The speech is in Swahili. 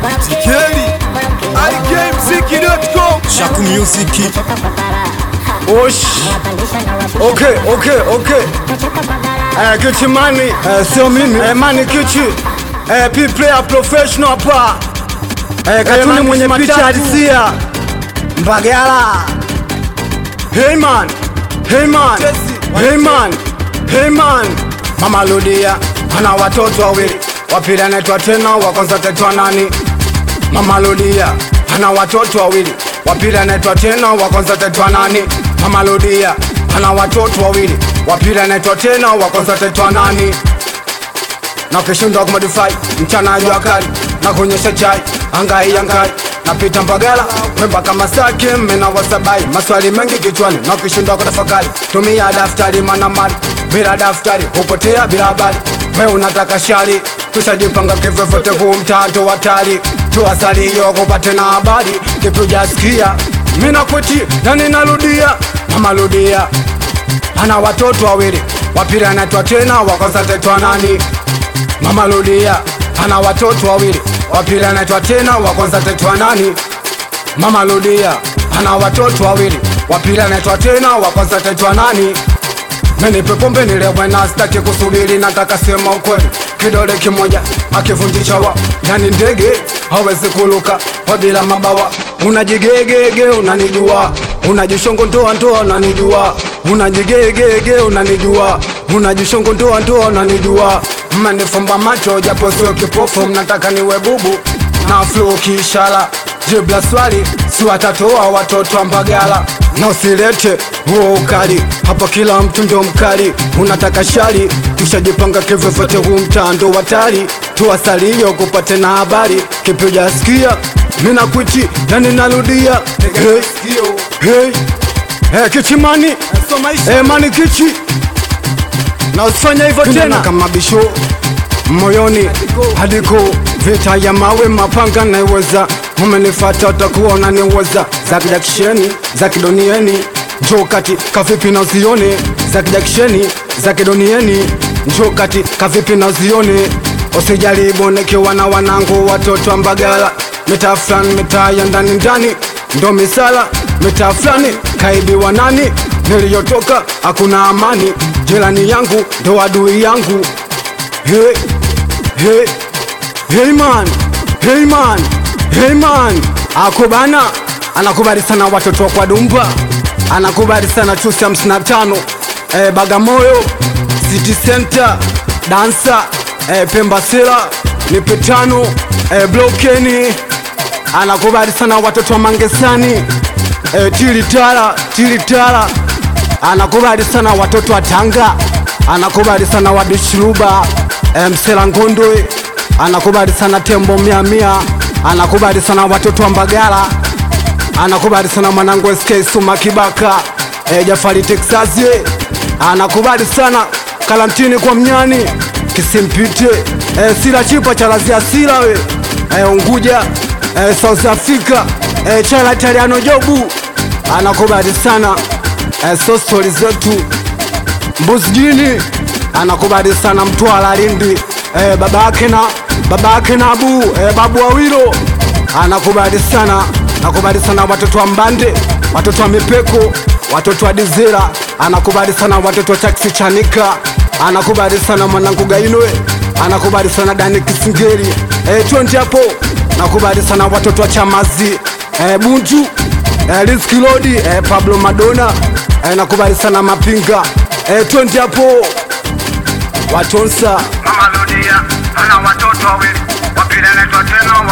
Tikeli ikmziki.com Shaku Music Osh. Okay, okay, okay. Eh, Kichi Mani, eh, sio mimi. Eh, Mani Kichi. Eh, P player professional hapa. Eh, katuni mwenye picha halisia. Mbagala. Hey man. Hey man. Hey man. Hey man. Mama Ludia ana watoto wawili. Wa pili anaitwa tena, wa kwanza anaitwa nani? Mama Ludia ana watoto wawili, wa pili anaitwa tena, wa kwanza anaitwa nani? Mama Ludia ana watoto wawili, wa pili anaitwa tena, wa kwanza anaitwa nani? na kishindwa kumodify mchana jua kali na kuonyesha chai angai angai napita Mbagala mwemba kama saki mena wasabai maswali mengi kichwani na kishindwa kutafakari tumia daftari mana mali bila daftari hupotea bila habari we unataka shari tushajipanga kivyovyote huu mtato hatari tuasali hiyo kupate na habari kipujasikia mina kweti na ninarudia mama rudia ana watoto wawili wapili anaitwa tena wa kwanza ataitwa nani Mama Ludia ana watoto wawili, wa pili anaitwa tena, wa kwanza ataitwa nani? Mama Ludia ana watoto wawili, wa pili anaitwa tena, wa kwanza ataitwa nani? Menipe pombe nilewe na sitaki kusubiri, nataka sema ukweli. Kidole kimoja akivunjisha wa yani ndege hawezi kuluka kwa bila mabawa. Unajigegege unanijua, unajishongo ndoa ndoa unanijua, unajigegege unanijua, unajishongo ndoa ndoa unanijua. Mmenifumba macho japo sio kipofu, mnataka niwe bubu na flow kiishara jibla swali si watatoa watoto wa Mbagala na usilete huo ukali hapa, kila mtu ndo mkali, unataka shari, tushajipanga kivyovyote, huu mtando watari, tuwasalio kupate na habari, kipi ujasikia mina kwiti na ninarudia hey, hey, hey, kichimani hey, mani kichi na usifanya hivyo tena kama bisho moyoni hadiko vita ya mawe mapanga naiweza umenifata utakuwa unaniweza za kijakisheni za kidonieni njoo kati kavipi na uzione za kijakisheni za kidonieni njoo kati kavipi na uzione usijaribu nikiwa na wanangu watoto wa Mbagala mitaa fulani mitaa ya ndani ndani ndo misala mitaa fulani kaibiwa nani niliyotoka hakuna amani jirani yangu ndo adui yangu hey, hey, hey man, hey man, hey man. Akubana anakubali sana watoto wa kwa Dumba, anakubali sana chusi hamsini na tano eh, Bagamoyo City Center dansa eh, Pemba Sera nipe tano eh, Blokeni anakubali sana watoto wa Mangesani eh, Tilitala Tilitala anakubali sana watoto wa Tanga, anakubali sana wadishiruba e, Msela Ngondwe, anakubali sana tembo mia mia, anakubali sana watoto wa Mbagala, anakubali sana mwanangu SK Suma Kibaka e, Jafari Texasi, anakubali sana Kalantini kwa mnyani kisimpite e, sila chipa cha lazia sila we e, Unguja e, South Africa e, chala Italiano jobu anakubali sana e, so stori zetu mbuzijini anakubali sana Mtwara Lindi e, baba yake na baba yake na abu e, babu Wawilo anakubali sana anakubali sana watoto wa Mbande watoto wa Mipeko watoto wa Dizera anakubali sana watoto wa taksi Chanika anakubali sana mwanangu Gainwe anakubali sana Dani Kisingeri e, twende hapo nakubali sana watoto wa Chamazi e, Bunju e, Rizky Lodi e, Pablo Madonna e, nakubali sana Mapinga e, twende hapo Watonsa Mama Ludia ana watoto wawili, wa pili anaitwa tena,